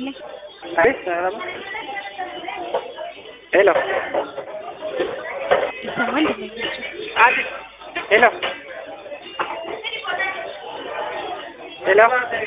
ይስጥልኝ። አይ ሰላም ሄሎ ይሰማል ደንበኞች? አዲ ሄሎ ሄሎ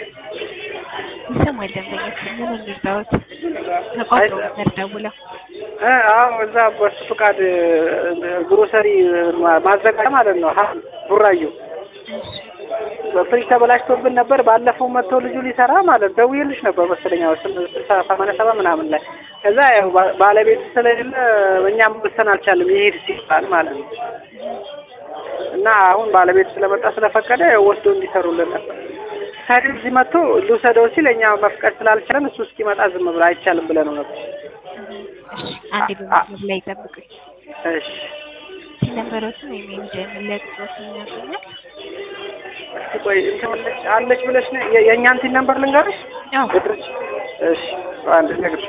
ይሰማል ደንበኞች? ምን እንርዳዎት? ተቋርጦ ነበር ደውለው። እ አዎ እዛ በሱ ፍቃድ ግሮሰሪ ማዘጋጃ ማለት ነው። ሀ ቡራዩ ፍሪጅ ተበላሽቶብን ነበር። ባለፈው መጥቶ ልጁ ሊሰራ ማለት ደውዬልሽ ነበር መሰለኝ ያው ስልሳ ሰማንያ ሰባት ምናምን ላይ ከዛ ያው ባ- ባለቤቱ ስለሌለ እኛም መወሰን አልቻልም ይሄድ ሲባል ማለት ነው። እና አሁን ባለቤቱ ስለመጣ ስለፈቀደ ያው ወስዶ እንዲሰሩልን ነበር። ታዲያ እዚህ መጥቶ ልውሰደው ሲል እኛ መፍቀድ ስላልቻለን እሱ እስኪመጣ ዝም ብሎ አይቻልም ብለነው ነበር። እሺ፣ አንዴ በመስመር ላይ ይጠብቁኝ። እሺ ሲነበረቱን ወይም የሚዲያ መለያየት ይናገኛል። እስኪ ቆይ እንትን አለች አለች ብለሽ ነው የ- የእኛን ቲን ነምበር ልንገርሽ? አዎ እድርሽ እሺ አንድ ነግርሽ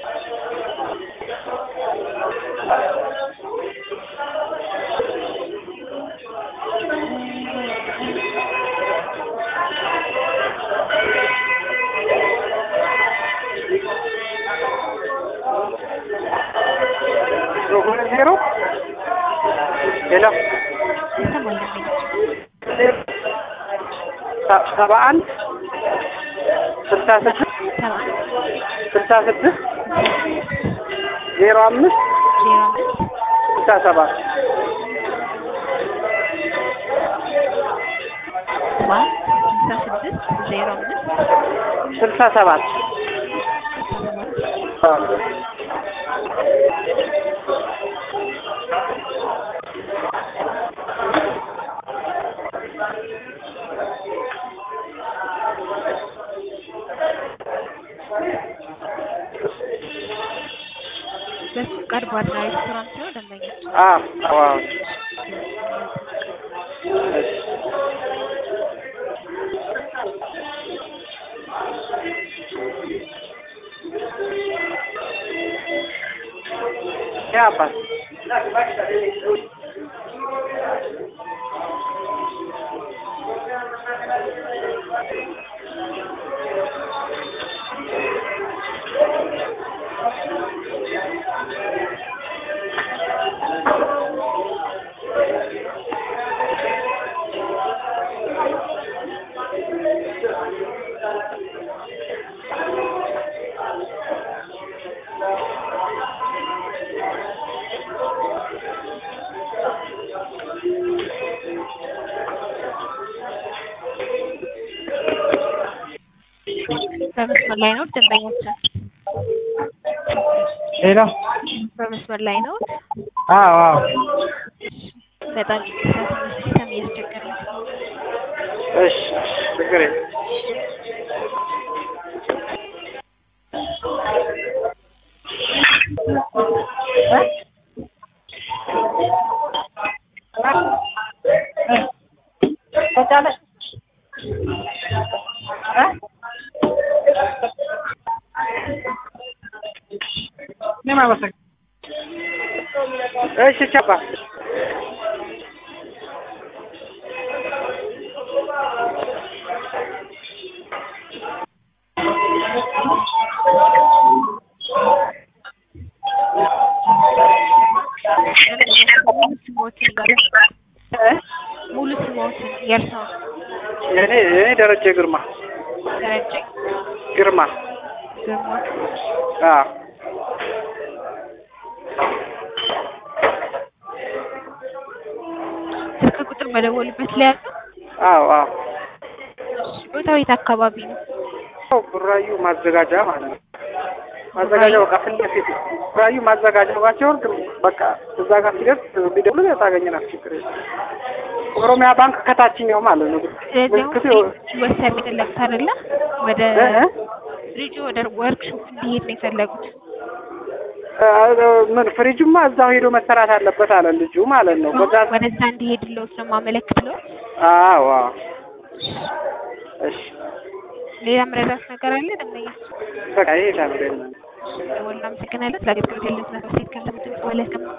ሁለት ዜሮ ሄሎ ይሰማል ደንበኞች? ሰ- ሰባ አንድ ስልሳ ስድስት ሰባ ስልሳ ስድስት ዜሮ አምስት ዜሮ አምስት ስልሳ ሰባት ሰባ ስልሳ ስድስት ዜሮ አምስት ስልሳ ሰባት በሱ ፍቃድ ባድራ ሬስቶራንት ነው ደንበኞች? አዎ አዎ ያ አባት በመስመር ላይ ነው ደንበኞች? ሄሎ በመስመር ላይ ነው። አዎ አዎ በጣም ይቅርታ ትንሽ ሲስተም እያስቸገረ ነው። እሺ ችግር የለም እሺ ቻባ ሙሉ ስሞትን ይንገሩኝ። ሙሉ ስሞትን የእርስዎን? እኔ እኔ ደረጀ ግርማ ደረጀ ግርማ ግርማ። አዎ ስልክ ቁጥር በደወሉበት ላይ ያለው አዎ አዎ ቦታው የት አካባቢ ነው? ያው ቡራዩ ማዘጋጃ ማለት ነው። ማዘጋጃ በቃ ፊት ለፊት ቡራዩ ማዘጋጃ ባቸውን በቃ እዛ ጋር ሲደርስ ቢደውሉ ታገኘናል። ችግር የለም። ኦሮሚያ ባንክ ከታችኛው ማለት ነው። ስለዚህ አሁን ምልክቱ ፍሪጅ ወሰን የፈለጉት አይደለ? ወደ እ እ? ፍሪጁ ወደ ወርክሾፕ እንዲሄድ ነው የፈለጉት። እ- ምን ፍሪጁማ እዛው ሄዶ መሰራት አለበት አለ ልጁ ማለት ነው። በዛ ወደዛ እንዲሄድልዎት ነው የማመለክትለው። አዎ አዎ። እሺ ሌላ መረዳት ነገር አለ ደንበኛ? በቃ ይሄ ታምሬ ነው። ደወልን። አመሰግናለን። ስለ አገልግሎት ያለን ስለ ሴት ከንተምትም